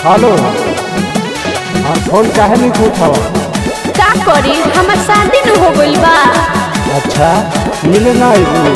Hello हाँ phone काहे नहीं उठावा का करी हमर शादी न हो गइल बा अच्छा मिले ना आइबू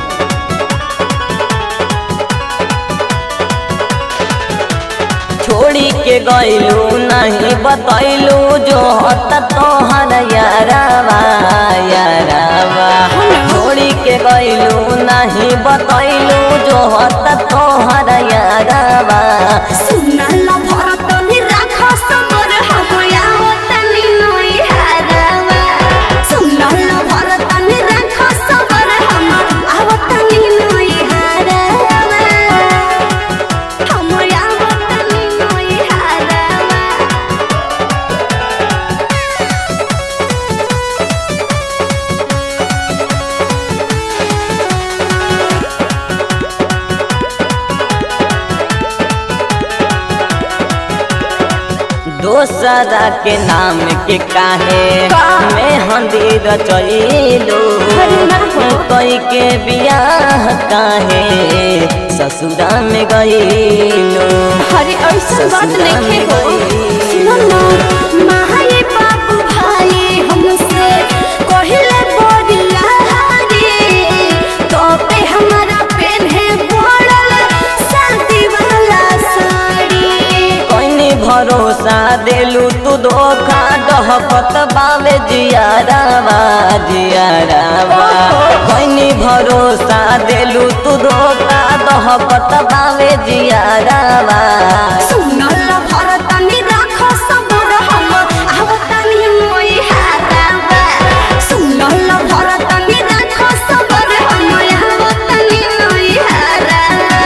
छोड़ी के गइलू नहीं बतैलू जो हत तोहर यारावा यारावा छोड़ी के गइलू नहीं बतैलू जो हत तोहर यारावा सुनल भरत नि राख समर हमया तनि नई हारावा सुनल भरत नि राख समर हमर आवतनि नई हारावा हमया आवतनि नई हारावा दोसरा के नाम के काहे का? में हंदी रचैलू अरे ना हो। कोई के बियाह काहे ससुरा में गइलू अरे ऐसा बात नहीं हो सुनो ना माई बाबू भाई हमसे कहिले बड़िया रे तो पे हमारा पेन है पड़ल शादी वाला साड़ी कोई भरोसा देलू तू धोखा डहकत बावे जियारावा जियारावा कोई भरोसा देलू तू धोखा डहकत बावे जियारावा सुनल भरत नि राख सबर हम आवतनि मोई हारावा सुनल भरत नि राख सबर हम आवतनि मोई हारावा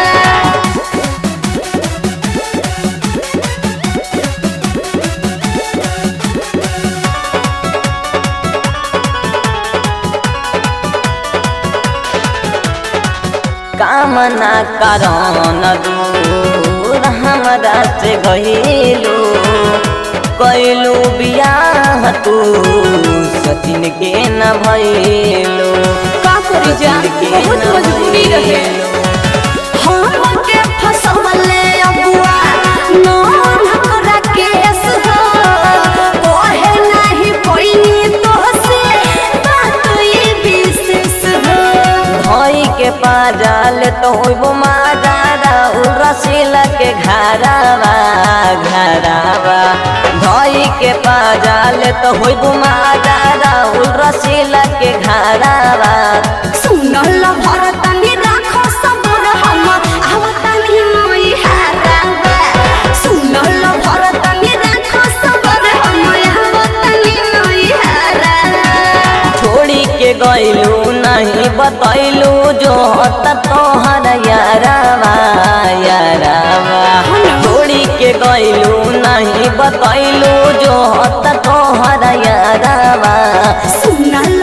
कामना करन दूर हमरा से गइलू कैलू बियाह तू सचिन के न भइलू का करी जा बहुत मजबूरी रहे हमके फसवले अबुआ नौन हमरा केस हो कोहे नहीं कोई तो से बात ये विशेष हो भई के पाजाल तो होइबो माजारा रसील के घरावा घरावा भई के पाजाल तो होइबो माजारा रसील के घरावा सुनल भरत नि राख सबर हम आवतनि मोई हारावा सुनल भरत नि राख सबर हम आवतनि मोई हारावा छोड़ी के गइलू नहीं बतैलू जो हत तोहर यारावा यारावा छोड़ी के गइलू नहीं बतैलू जो हत तोहर यारावा सुनल